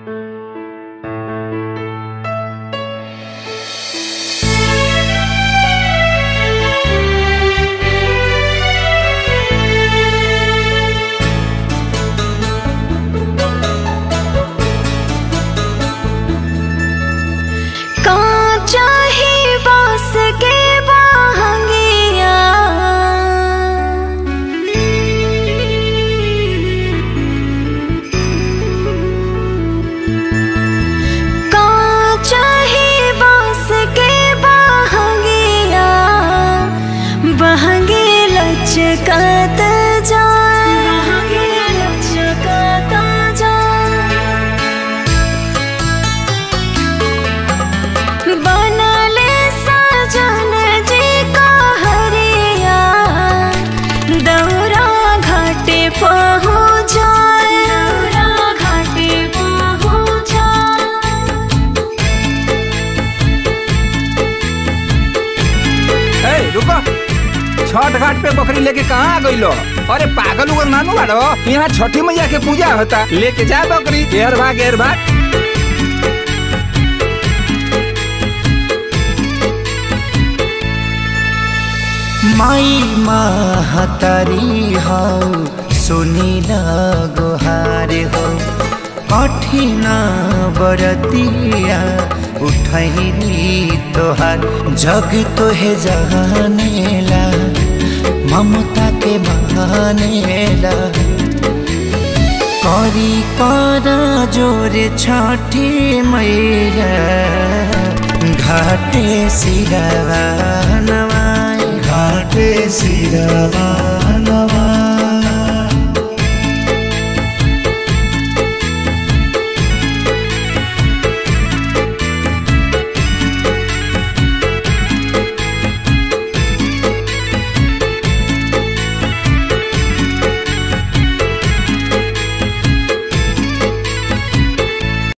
कांचा ही बांस के बाहंगिया कांचा ही बांस के बाहंगिया बहंगे लचकत जाए बहंगे लचकत जाए बनले सजन जी का हरिया दौरा घाटे पहुँचाए दौरा घाटे पहुँचाए ए रुको छठ घाट पे बकरी लेके कहाँ आ गइलो अरे पागल उगल नानू बाड़ो यहाँ छठी मैया के पूजा होता लेके जा बकरी घेर भाग घेर भाग माई महतारी हौ सुनिल गोहार हो कठिन बरतिया उठैली तोहार जग तोहे जहानेला ममता के बहानेला करी कर जोरे छठी मैया घाटे सिरवा नवाई घाटे सिरवा नवाई